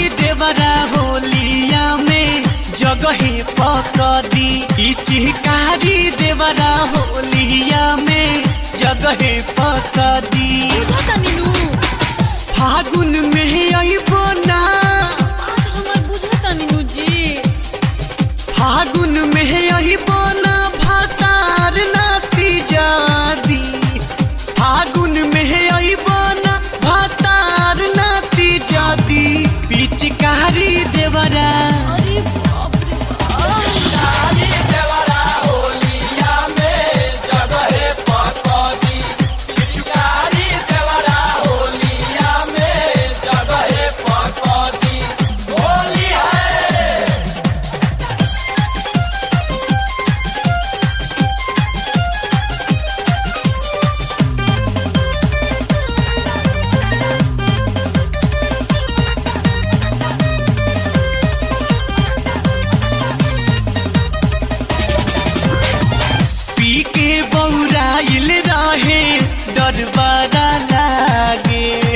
देवरा होलिया में जगहे पकदी ई चिहकारी देवरा होलिया में जगहे पकदी बुझो तनी नु फागुन में अइबो ना बात हमर बुझो तनी नु जी फागुन में अइबो ना भातार नाती जादी फागुन में अइबो ना भातार नाती जादी पिचकारी देवरा अरे बाप रे बाप पी के बौराइल रहे डरबारा लागे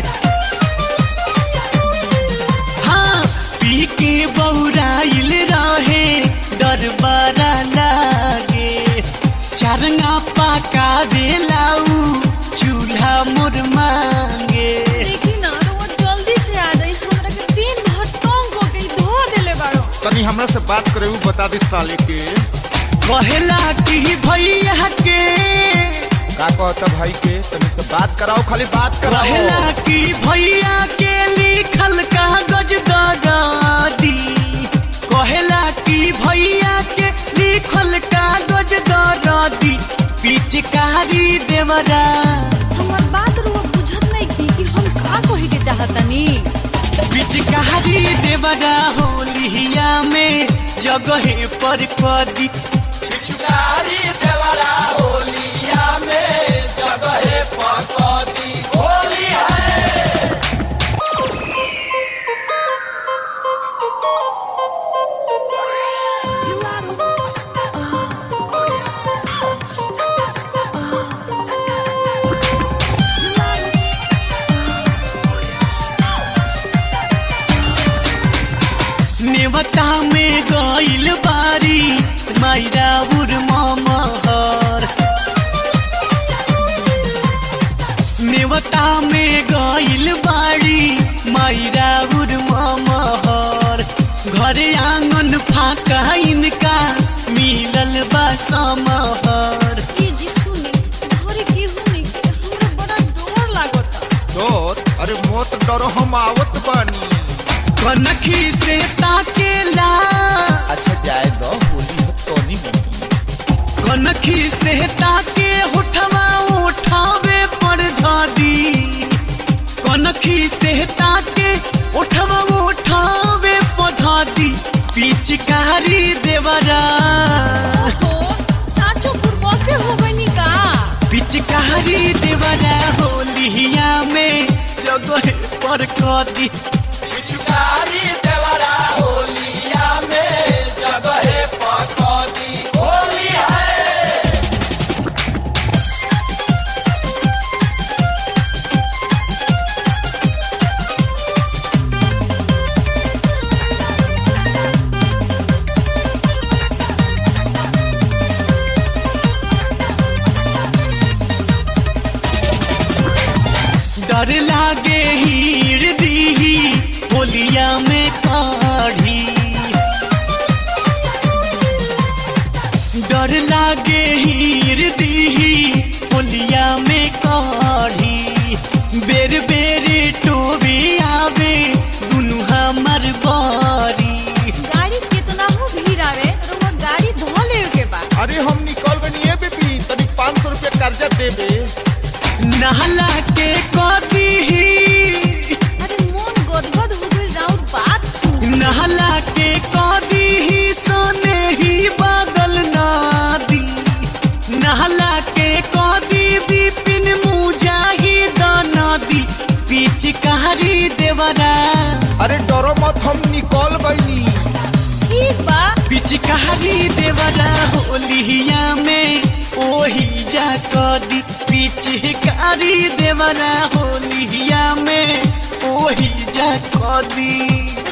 हाँ पी के बौराइल रहे डरबारा लागे चरंगा पाका बेलाऊ चूल्हा मोर मांगे देखी ना रोज जल्दी से आ जाई हमरा के दिन भर टोंग हो गई धो देले बाड़ो तनी हमरा से बात करे उ बता दे साले के कहला कि भैया के का कहता भाई के तनी से बात कराओ खाली बात कराओ कहला कि भैया के लिखल कागज दरादी कहला कि भैया के लिखल कागज दरादी पिचकारी देवरा हमर बात रो बुझत नहीं की कि हम का कहे के चाहतनी पिचकारी देवरा होलिया में जगहे पर कदी नेवता में गइल बारी मायरा उर महर नेवता में गइल बारी मायरा उर महर घरे आंगन फाका इनका मिलल बा समहर ई जी सुनी घरे की हुनी हमरा बड़ा डर लागता डर अरे मत डरो हम आवत बानी कनखी से ताकेला अच्छा जाए दो होली हो तोनी बनी कनखी से ताके उठवा उठावे पर धादी कनखी से ताके उठवा उठावे पर धादी पिचकारी देवरा ओहो साचो पूर्व के हो गई का पिचकारी देवरा होलिया में जगह पर कदी डर लागे हीर दीही होलिया में काढ़ी डर लागे हीर दीही होलिया में काढ़ी बेर बेर टोबे आवे दुनु हमर बारी गाड़ी कितना हो भीड़ आवे रोवा गाड़ी धो लेवे के बा अरे हम निकल गनी है बेबी तनी पाँच सौ रुपया कर्जा देबे नहला के कदी अरे मन गदगद हो गई राउर बात सुन नहला के कदी सोने ही बादल नादी नहला के कदी बिपिन मुजाहिद नदी पिचकारी देवरा अरे डरो मत हम निकल गईनी ठीक बा पिचकारी देवरा होलिया में ओही जा कदी पिचकारी देवरा होलिया में ओही जा कदी